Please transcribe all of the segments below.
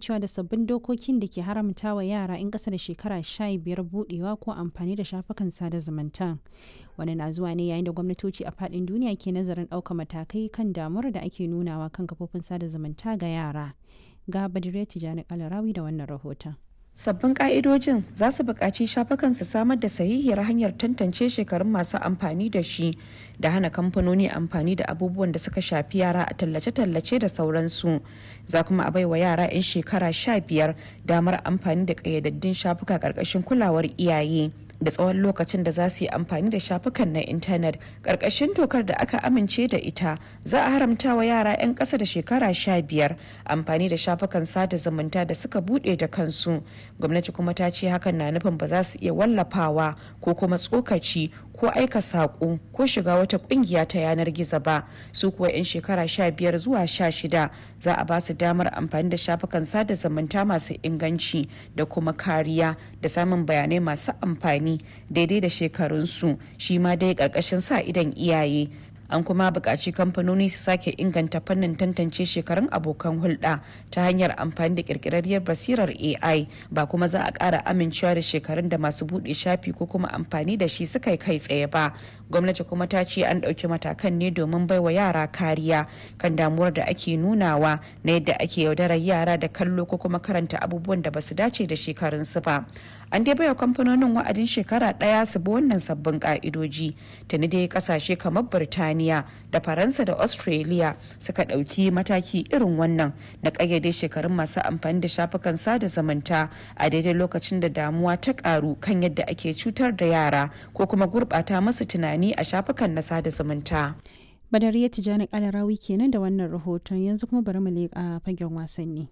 amincewa da sabbin dokokin da ke haramta wa yara 'yan ƙasa da shekara 15 budewa ko amfani da shafukan sada zumunta. Wani na zuwa ne yayin da gwamnatoci a faɗin duniya ke nazarin ɗaukar matakai kan damuwar da ake nunawa kan kafofin sada zumunta ga yara. Ga Badire Tijjani Kalarawi da wannan rahoton. Sabbin ƙa'idojin za su buƙaci shafukan su samar da sahihiyar hanyar tantance shekarun masu amfani da shi da hana kamfanoni amfani da abubuwan da suka shafi yara a tallace-tallace da sauransu. Za kuma a baiwa yara 'yan shekara sha biyar damar amfani da ƙayyadaddun shafuka ƙarƙashin kulawar iyaye. da tsawon lokacin da za su yi amfani da shafukan na intanet ƙarƙashin dokar da aka amince da ita za a haramta wa yara 'yan ƙasa da shekara sha biyar amfani da shafukan sada zumunta da suka buɗe da kansu gwamnati kuma ta ce hakan na nufin ba za su iya wallafawa ko kuma tsokaci ko aika saƙo ko shiga wata ƙungiya ta yanar gizo ba su kuwa 'yan shekara sha biyar zuwa sha shida za a ba su damar amfani da shafukan sada zumunta masu inganci da kuma kariya da samun bayanai masu amfani daidai da shekarunsu shi ma dai ƙarƙashin sa idan iyaye an kuma buƙaci kamfanoni su sake inganta fannin tantance shekarun abokan hulɗa ta hanyar amfani da ƙirƙirarriyar basirar ai ba kuma za a ƙara amincewa da shekarun da masu buɗe shafi ko kuma amfani da shi suka kai tsaye ba gwamnati kuma ta ce an ɗauki matakan ne domin baiwa yara kariya kan damuwar da ake nunawa na yadda ake yaudarar yara da kallo ko kuma karanta abubuwan da basu dace da shekarunsu ba an dai baiwa kamfanonin wa'adin shekara ɗaya su bi wannan sabbin ka'idoji tuni dai kasashe kamar birtaniya da faransa da australia suka ɗauki mataki irin wannan na ƙayyade shekarun masu amfani da shafukan sada zumunta a daidai lokacin da damuwa ta ƙaru kan yadda ake cutar da yara ko kuma gurɓata masu tunani a shafukan na sada zumunta. Badariya Tijjani Kalarawi kenan da wannan rahoton yanzu kuma bari mu leƙa fagen wasanni.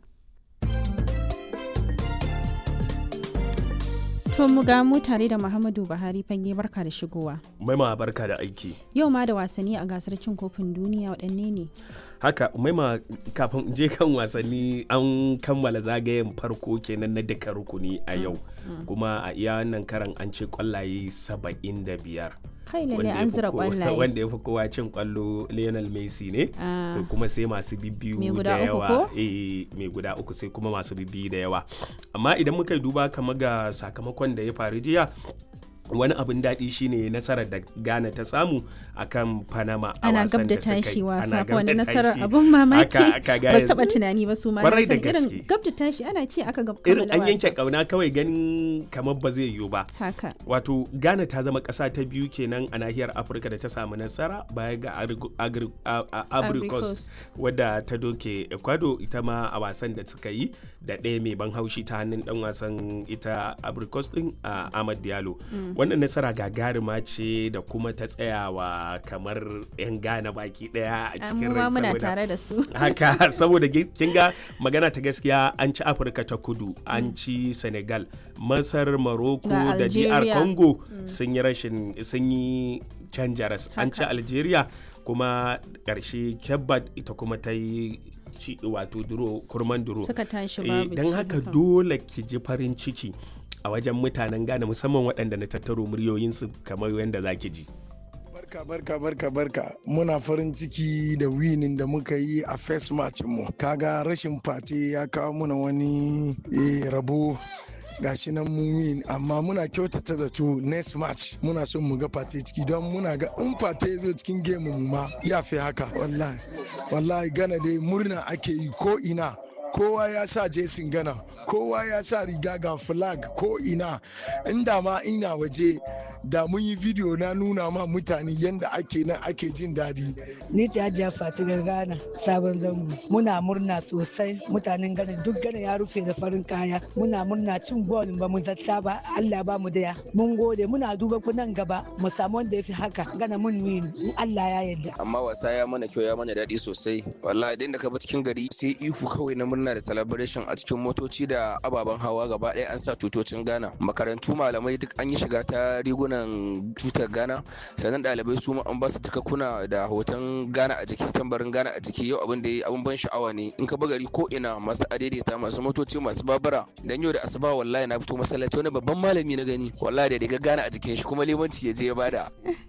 To mu ga mu tare da Muhammadu Buhari fage barka da shigowa. Maima barka da aiki. Yau ma da wasanni a gasar cin kofin duniya waɗanne ne? Haka maima kafin je kan wasanni an kammala zagayen farko kenan na duka rukuni a yau. Kuma a iya wannan karan an ce kwallaye saba'in da biyar. kai lalle an zira kwallaye wanda ya fi kowa cin kwallo Lionel Messi ne to kuma sai masu bibbiyu da yawa eh mai guda uku sai kuma masu bibbiyu da yawa amma idan muka duba kama ga sakamakon da ya faru jiya wani abin daɗi shine nasarar da Ghana ta samu akan Panama a ana gab da tashi wasa ko wani nasarar abin mamaki ba su taba tunani ba su ma Kwarai da irin gaske. gab da tashi ana ce aka gab irin an yanke kauna kawai ganin kamar ba zai yiwu ba haka wato ghana ta zama ƙasa ta biyu kenan a nahiyar afirka da ta samu nasara baya ga Agri- Agri- a- a- Ivory ivory Coast. coast wadda ta doke ecuador ita ma a wasan da suka yi da ɗaya mai ban haushi ta hannun ɗan wasan ita ivory coast ɗin a ahmad diallo wannan nasara gagarima ce da kuma ta tsayawa kamar 'yan ghana baki ɗaya a cikin mu ma rai muna saboda- tare da su haka saboda gi- kin ga magana ta gaskiya an ci afirka ta kudu an ci senegal masar morocco Ga da dr Algeria. congo sun yi rashin sun yi canjaras an ci Haka. algeria kuma ƙarshe kebbat ita kuma ta yi ci wato duro kurman duro suka tashi Eh, babu don ci, haka dole ki ji farin ciki a wajen mutanen Ghana musamman waɗanda na tattaro muryoyinsu kamar yadda za ki ji. Barka barka barka barka muna farin ciki da winin da muka yi a first match mu kaga rashin fate ya kawo muna wani eh, rabo gashi nan mun win amma muna kyautata zato next match muna son mu ga fate ciki don muna ga in fate ya zo cikin game mu ma ya fi haka wallahi wallahi gana dai murna ake yi ko ina kowa ya sa jesin gana kowa ya sa riga ga flag ko ina inda ma ina waje da mun yi video na nuna ma mutane yadda ake nan ake jin daɗi Ni ce Hajiya Fatigar Ghana sabon zango. Muna murna sosai mutanen Ghana duk Ghana ya rufe da farin kaya. Muna murna cin gol ba mu zata ba Allah ba mu daya. Mun gode muna duba ku nan gaba mu samu wanda ya fi haka Ghana mun win in Allah ya yarda. amma wasa ya mana kyau ya mana daɗi sosai wallahi idan da ka bi cikin gari sai ihu kawai na murna da celebration a cikin motoci da ababen hawa gaba ɗaya an sa tutocin Ghana makarantu malamai duk an yi shiga ta rigunan tutar Ghana sannan ɗalibai su ma an ba su takakkuna da hoton Ghana a jiki tambarin Ghana a jiki yau abin da ya abin ban sha'awa ne in ka bi gari ko ina masu adaidaita masu motoci masu babura dan yau da asuba wallahi na fito masallaci wani babban malami na gani wallahi da riga Ghana a jikin shi kuma limanci ya je ya bada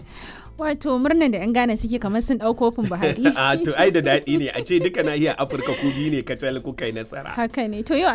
wato murnan da yan Ghana suke kamar sun ɗau kofin Buhari A to ai da daɗi ne a ce duka nahiyar Afirka ku biyu ne kacal kuka yi nasara. haka ne to yau